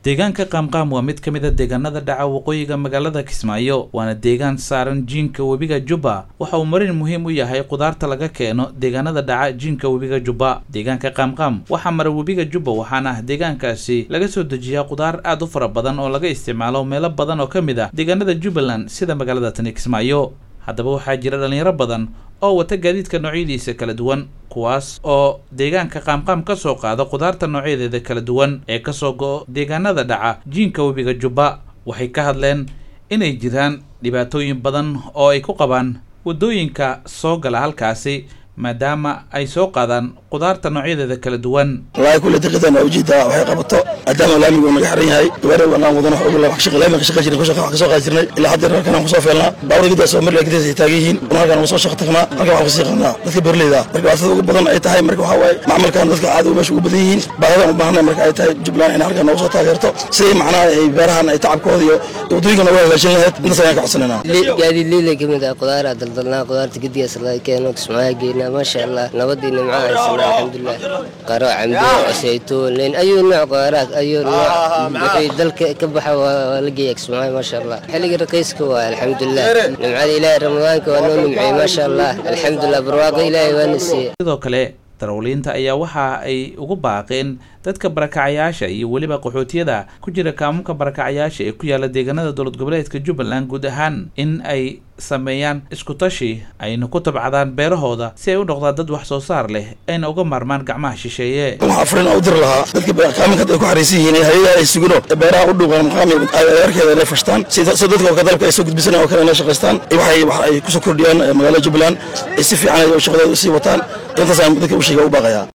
deegaanka qaamqaam waa mid ka mid a deegaanada dhaca waqooyiga magaalada kismaayo waana deegaan saaran jiinka webiga jubba waxa uu marin muhiim u yahay qudaarta laga keeno deegaanada dhaca jiinka webiga jubba deegaanka qaamqaam waxaa mara webiga jubba waxaana deegaankaasi laga soo dejiyaa qudaar aad u fara badan oo laga isticmaalo meelo badan oo ka mid ah deegaanada jubbaland sida magaalada tani kismaayo haddaba waxaa jira dhalinyaro badan oo wata gaadiidka noocyadiisa kala duwan kuwaas oo deegaanka qaamqaam ka soo qaada qudaarta noocyadeeda kala duwan ee kasoo go-o deegaanada dhaca jiinka webiga jubba waxay ka hadleen inay jiraan dhibaatooyin badan oo ay ku qabaan waddooyinka soo gala halkaasi maadaama ay soo qaadaan qudaarta noocyadeeda kala duwan wallaahi kulle daqiiqdan waa ujeedaa waxay qabato maadaama laamigu naga xiran yahay gabaare wanaan wadano xoog la wax laamiga ka shaqay jirnay wax ka soo qaadi jirnay ilaa hadda halkan aan kusoo feelnaa baawar gidaas oo marla gidaas ay taagan yihiin halkan aan soo shaqo tagnaa halkan waxaan kasii qadnaa dadka beerleyda marka dhibaatada ugu badan ay tahay marka waxaa waaye macmalkan dadka caadi meesha ugu badan yihiin baahidaan u baahnay marka ay tahay jubbaland inay halkan noogu soo taageerto siday macnaha ay beerahan ay tacabkooda iyo waddooyinka noogu hagaajin lahayd intaas ayaan ka codsanayna gaadiid liilay ka mid ah qudaara daldalnaa qudaarta gedigaas laga keeno kismaayo geynaa maasha allah nabadii nimco haysanaa alxamdulilah qaro cambe saytuun liin ayuu nooc qudaaraad ayuu nooc wixii dalka ka baxa waa la geeya kismaayo maasha allah xilliga raqiiska waa alxamdulilah nimcada ilaahay ramadaanka waa noo nimciyey maasha allah alxamdulilah barwaaqo ilaahay waana siiyey sidoo kale darawliinta ayaa waxa ay ugu baaqeen dadka barakacayaasha iyo weliba qaxootiyada ku jira kaamunka barakacayaasha ee ku yaala deegaanada dowlad goboleedka jubbaland guud ahaan in ay sameeyaan iskutashi ayna ku tabcadaan beerahooda si ay u noqdaan dad wax soo saar leh ayna uga maarmaan gacmaha shisheeye waxaa afrin u diri lahaa dadka kaaminka ay ku xariisan yihiin hayada ay sugino beeraha u dhuuqan maqaami arkeeda inay fashtaan si dadka oo dalka ay soo gudbisanayaan oo kale inay shaqaystaan waxay wax ay kusoo kordhiyaan magaalada jubbaland ay si fiican ay shaqadooda usii wataan intaas aan dadka u sheega u baaqayaa